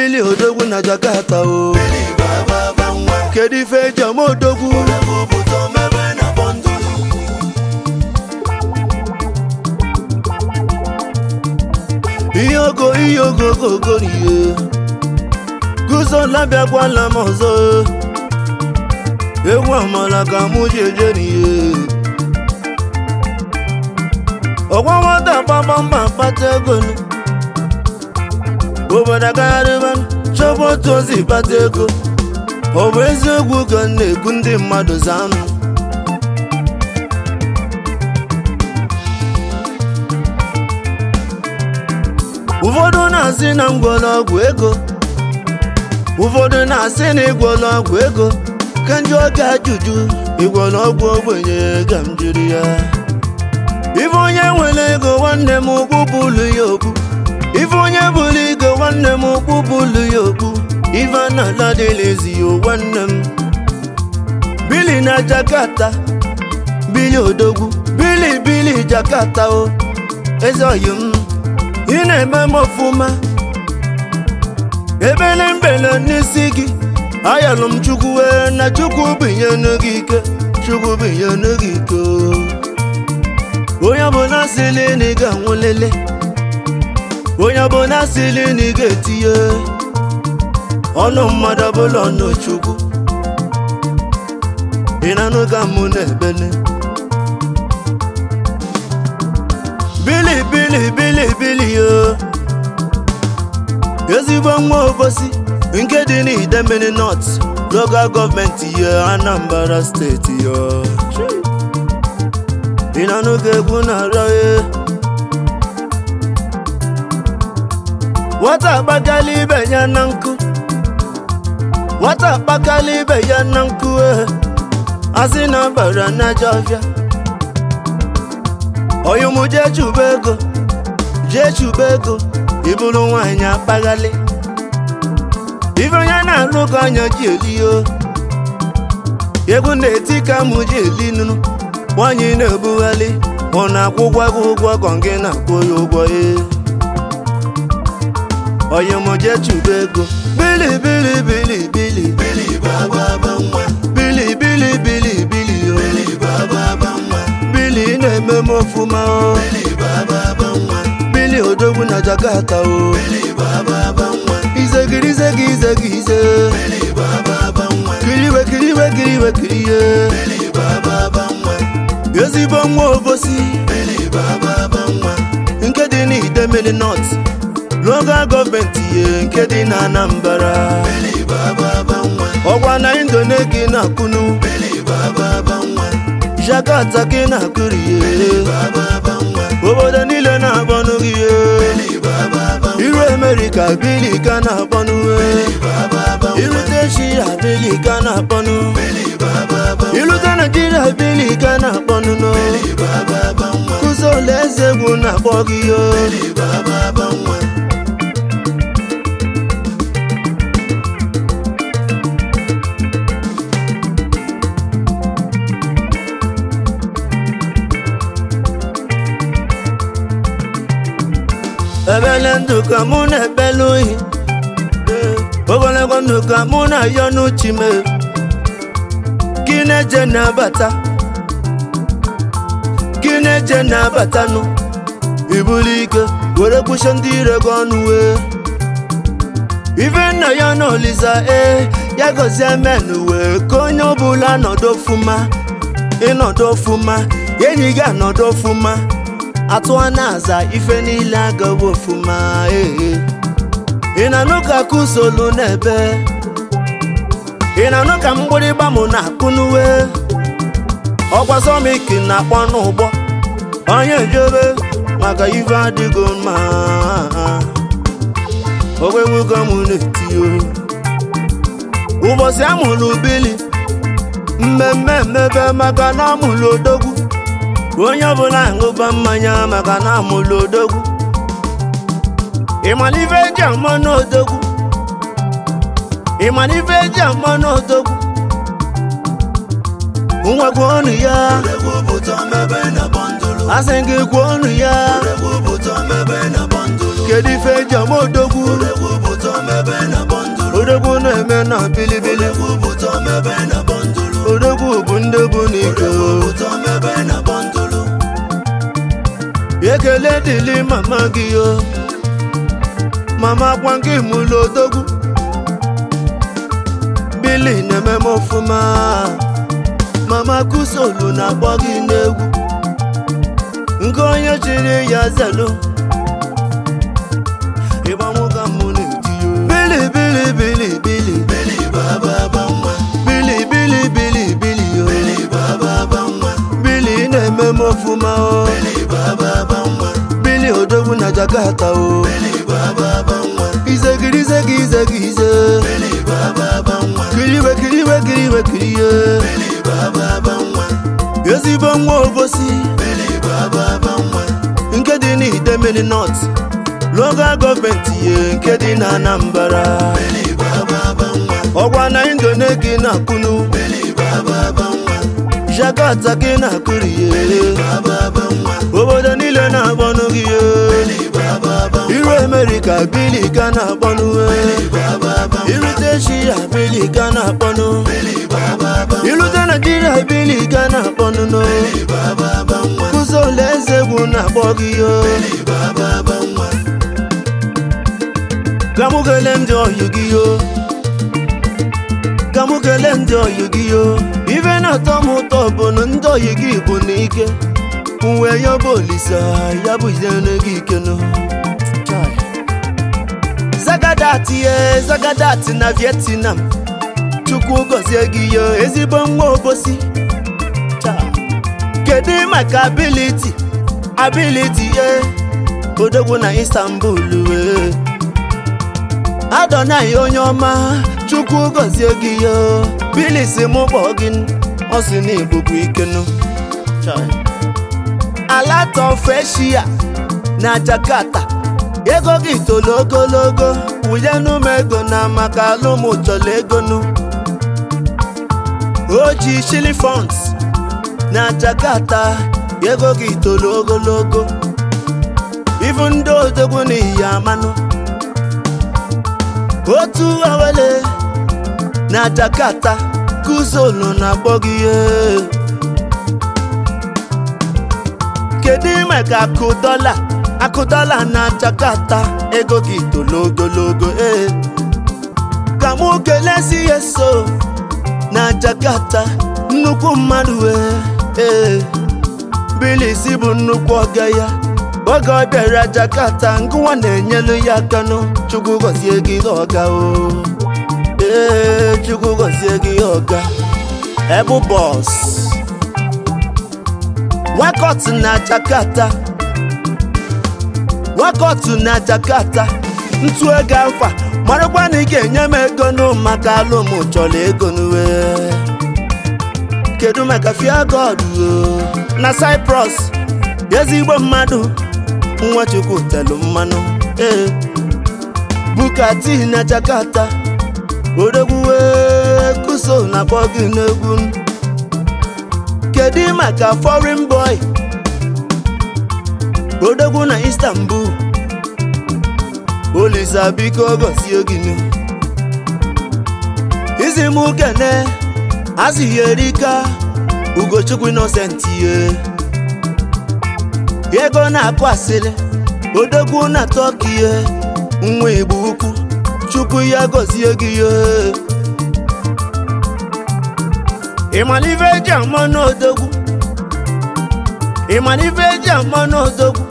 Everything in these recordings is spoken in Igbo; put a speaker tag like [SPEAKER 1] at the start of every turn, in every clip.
[SPEAKER 1] bili odogwu na jakarta o
[SPEAKER 2] Bili baba nwa
[SPEAKER 1] kedu ife eji ama odogwu
[SPEAKER 2] Odogwu pụta mebe na bọndụlụ
[SPEAKER 1] ihe ogo ihe ogo ogogo n'ihe guzo labịakwala m ọzọ egwu amala ka mụ ji eje n'ihe ọgwa nwata gbamgbamba kpata ego nụ. obodo agagharịba chọba otu ozi kpata ego ọ bụ eziokwu ka m na-ekwu ndị mmadụ zanụ ụfọdụ na-asị na ngwọrọgwụ ego ụfọdụ na-asị na ịgwọrọgwụ ego ka ndị oge ajụjụ ịgwọrọgwụ ogbenye ka m jiri ya ife onye nwere ego nwanne m okpu bụlu ya okpu ife onye bụrụ ego nwanne m okpu bụlu ya okpu ife a na-ala dịlezi ya nwanne m bili na jakarta bili odogwu bili bili jakarta o eze oyi m ị na-eme m ọfụma ebele mbele n'isi gị ayọlụ m chukwu wee na chukwu binyenu gị ike chukwu binyenu gị ike o. onye ọbụla sịrị na ị ga-anwụlele onye ọbụla sịrị na ị ga-etinye ọnụ mmadụ ọbụla ọnụ chukwu ị na-anụ ka mụ na-ebele bili bili bili bili yo ezigbo nwa obosi nke dị n'idemili north local gọọmenti ya anambra steeti yo ị na-anụ ka egwu na-arịọ ya nwata akpakala ibe ya na nkụ nwata akpakala ibe ya na nkụ eh. asị na bara n'aja ọfịa oyimụ jee chụba ego jee chụba ego ịbụrụ nwaanyị akpaghalị ife onye na-alụ ka anya ji eli o egwu na-eti ka mụ ji eli nụnụ nwaanyị na-ebughalị ọ na-akwụgwa gị ụgwọ ka gị na-akwụ ya ụgwọ e oyimụ jee chụba ego bili bili bili bili
[SPEAKER 2] Bili baba nwa
[SPEAKER 1] bili bili bili bili o
[SPEAKER 2] Bili baba nwa
[SPEAKER 1] bili na-eme m ọfụma o
[SPEAKER 2] Bili baba nwa
[SPEAKER 1] bili odogwu na jakarta o
[SPEAKER 2] Bili baba nwa
[SPEAKER 1] izegiri izegi izegi ize
[SPEAKER 2] Bili baba nwa
[SPEAKER 1] kiriwe kiriwe kiriwe kiriye
[SPEAKER 2] Bili baba nwa
[SPEAKER 1] ezigbo nwa obosi
[SPEAKER 2] Bili baba nwa
[SPEAKER 1] nke dị n'idemili not local gọọmenti ye nke dị na anambra
[SPEAKER 2] Bili baba nwa
[SPEAKER 1] ọgwa na indone gị na-akụnu
[SPEAKER 2] Bili baba nwa
[SPEAKER 1] jakarta gị na-akụriye
[SPEAKER 2] baba nwa
[SPEAKER 1] obodo niile na-akpọnụ gị ye
[SPEAKER 2] Bili baba
[SPEAKER 1] iru amerịka bili ka na-akpọnụ
[SPEAKER 2] baba
[SPEAKER 1] irute eshia bili ka na-akpọnụ
[SPEAKER 2] Bili baba
[SPEAKER 1] irute naijiria bili ka na-akpọnụ no
[SPEAKER 2] baba nwa
[SPEAKER 1] kụzi ole eze egwu na-akpọ gị yo
[SPEAKER 2] Bili baba nwa
[SPEAKER 1] ebele ndụ ka mụ na-ekpele ohi ogologo ndụ ka mụ na-ayọ n'uchi m gị na-eje na-abata gị na-eje na-abatanụ ibulu ike were kwụsị ndị ire gị ọnụ wee ife nna ya na olisa ee ya gọzie men wee ka onye ọbụla nọdụ ọfụma ịnọdụ ọfụma enyi gị anọdụ ọfụma atụa na-aza ife niile agawa ọfụma ee ị na-anụ ka kụsolu n'ebe ị na-anụ ka mgbịrịgba m na-akụ n'uwe ọkwa sọmiki na-akpọ n'ụgbọ onye jebe maka ife adịgo mma ogwegwugo m na-etio ụbọchị amụrụ bili mmemme mmebe maka na amụrụ odogwu onye ọbụla aṅụba mmanya maka na amụrụ odogwu ịmana ife eji amọ n'odogwu ịmana ife eji amọ n'odogwu nwekwa ọnụ ya
[SPEAKER 2] Odogwu pụta mebe na bọndụlụ
[SPEAKER 1] asị gị kwuo ọnụ ya
[SPEAKER 2] Odogwu pụta mebe na bọndụlụ
[SPEAKER 1] kedu ife eji amọ odogwu
[SPEAKER 2] Odogwu pụta mebe na
[SPEAKER 1] ekele dịlị mama gị o mama gwa gị mụlụ odogwu bili na-eme m ọfụma mama kusolu na-akpọ gị n'egwu nke onye chiri ya zelu ịgbanwụga mụ na-eti yo bili bili bili bili
[SPEAKER 2] Bili baba banwa.
[SPEAKER 1] bili bili bili bili yo
[SPEAKER 2] Bili baba banwa.
[SPEAKER 1] bili na-eme m ọfụma o
[SPEAKER 2] Bili baba banwa.
[SPEAKER 1] bili odogwu na jakarta o
[SPEAKER 2] Bili baba banwa.
[SPEAKER 1] izegiri izegi izegi ize
[SPEAKER 2] Bili baba banwa.
[SPEAKER 1] kiriwe kiriwe kiriwe kirie
[SPEAKER 2] Bili baba banwa.
[SPEAKER 1] ezigbo nwa obosi
[SPEAKER 2] Bili baba banwa.
[SPEAKER 1] nke dị n'idemili nọt local gọọmenti ye nke dị na anambra
[SPEAKER 2] Bili baba banwa.
[SPEAKER 1] ọgwa na indone gị na-akụnu
[SPEAKER 2] Bili baba banwa.
[SPEAKER 1] jakarta gị na-akụriye
[SPEAKER 2] Baba banwa.
[SPEAKER 1] obodo niile na-akpọnụ gị ye.
[SPEAKER 2] Bili baba banwa.
[SPEAKER 1] iru amerịka bili ka na-akpọnụ we.
[SPEAKER 2] Baba banwa.
[SPEAKER 1] irute eshia bili ka na-akpọnụ
[SPEAKER 2] Bili baba banwa.
[SPEAKER 1] irute naijiria bili ka na-akpọnụ no
[SPEAKER 2] Bili baba banwa.
[SPEAKER 1] kụzọla eze egwu na-akpọ gị yo
[SPEAKER 2] Bili baba banwa.
[SPEAKER 1] ka mụ kelee ndị ọyị gị yo ka mụ kelee ndị ọyị gị yo ife na-atọ m ụtọ bụ na ndị ọyị gị bụ n'ike uwe ya bụ olisa ya bụ izere gị ike no Chai. zagadat ye zagadat na vietnam chukwu gọzie gị yo ezigbo nwa obosi Chai. kedu maka ability ability ye odogwu na istanbul wee adonai onye ọma chukwu gọzie gị yo bilis mụ kpọọ gị ọ sị na ibukwa ikenu alatọfeshia na jakarta ego gị tolo ogologo wụnyenụ m ego na maka alụmụ chọrọ egonu oji shili funds na jakarta ego gị tolo ogologo ifu ndị odogwu na iyi amanụ otu awele na jakarta kuzolu na-akpọ gị ihe kedu maka akụ dọla akụ dọla na jakarta ego gị tolo ogologo ee ka mụ kelesi ya so na jakarta nnukwu mmadụ wee ee bilisi bụ nnukwu ọga ya oge ọ bịara jakarta ngụwa na-enyelu ya aka nụ chukwu gọzie gị ọga o ee chukwu gọzie gị ọga ebu bọs wakọt na jakarta wakọt na jakarta ntụ ego afa marakwa na ị ga-enye m ego nụ maka alụm chọrọ ego n'uwe kedu maka fia god o na cyprus ezigbo mmadụ nwachukwu telu mmanụ ee bukati na jakarta odogwuwe kuso na akpọ gị n'egwu kedu maka foreign boy odogwu na istanbul olisa biko gọzie gị nụ isi m kene azịghị erika ugochukwu innocent ye ego na-akụ asịrị odogwu na tọkiye nwa igbo ukwu chukwu ya gọzie gị ye ịmalive eji amọ n'odogwu ịmalive eji amọ n'odogwu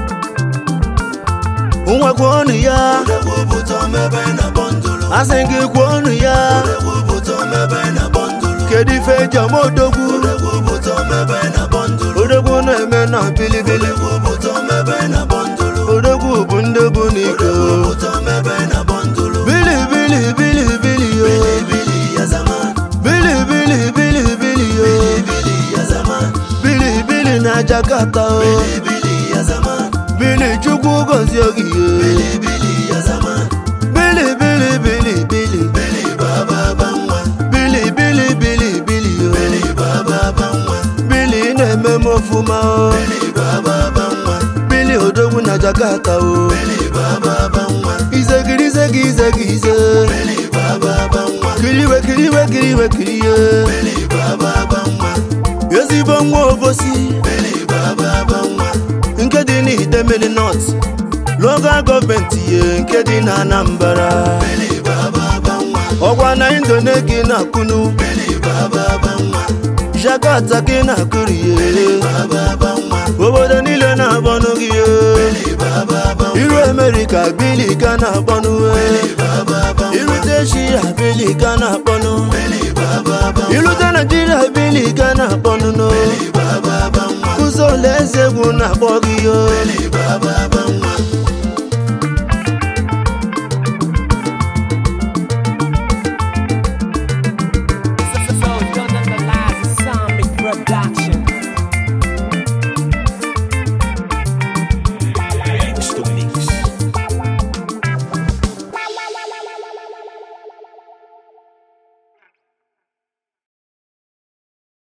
[SPEAKER 1] nwekwa ọnụ ya
[SPEAKER 2] Odogwu bụtọ mebe na bọndụlụ.
[SPEAKER 1] asị gị kwuo ọnụ ya
[SPEAKER 2] Odogwu bụtọ mebe na bọndụlụ.
[SPEAKER 1] kedu ife eji amọ odogwu
[SPEAKER 2] Odogwu bụtọ mebe na bọndụlụ.
[SPEAKER 1] odogwu na-eme na bilibili
[SPEAKER 2] Odogwu bụtọ mebe na bọndụlụ.
[SPEAKER 1] odogwu bụ ndị bụ n'ike
[SPEAKER 2] Odogwu bụtọ mebe na bọndụlụ.
[SPEAKER 1] bili bili bili bili yo
[SPEAKER 2] Bili ya zaman.
[SPEAKER 1] bili bili bili bili yo
[SPEAKER 2] Bili ya zaman.
[SPEAKER 1] bili bili na jakarta o
[SPEAKER 2] Bili ya zaman.
[SPEAKER 1] bili chukwu gọzie gị ye
[SPEAKER 2] Bili ya zaman.
[SPEAKER 1] bili bili bili bili
[SPEAKER 2] Bili baba banwa.
[SPEAKER 1] bili bili bili bili yo
[SPEAKER 2] Bili baba banwa.
[SPEAKER 1] bili na-eme m ọfụma o
[SPEAKER 2] Bili baba banwa.
[SPEAKER 1] bili odogwu na jakarta o
[SPEAKER 2] Bili baba banwa.
[SPEAKER 1] izegiri izegi izegi ize
[SPEAKER 2] Bili baba banwa.
[SPEAKER 1] kiriwe kiriwe kiriwe kirie
[SPEAKER 2] Bili baba banwa.
[SPEAKER 1] ezigbo nwa obosi
[SPEAKER 2] Bili baba banwa.
[SPEAKER 1] nke dị idemili north local gọọmenti ye nke dị na anambra
[SPEAKER 2] Bili baba banwa.
[SPEAKER 1] ọgwa na indone gị na-akụnu
[SPEAKER 2] Bili baba banwa.
[SPEAKER 1] jakarta gị na-akụriye
[SPEAKER 2] Baba banwa.
[SPEAKER 1] obodo niile na-akpọnụ gị ye.
[SPEAKER 2] Bili baba banwa.
[SPEAKER 1] iru amerika bili ka na-akpọnụ we.
[SPEAKER 2] Baba banwa.
[SPEAKER 1] irute eshia bili ka na-akpọnụ
[SPEAKER 2] Bili baba banwa.
[SPEAKER 1] irute naijiria bili ka na-akpọnụ no
[SPEAKER 2] Bili baba banwa.
[SPEAKER 1] ụzọ ụlọ eze egwu na-akpọ gị yo
[SPEAKER 2] Bili baba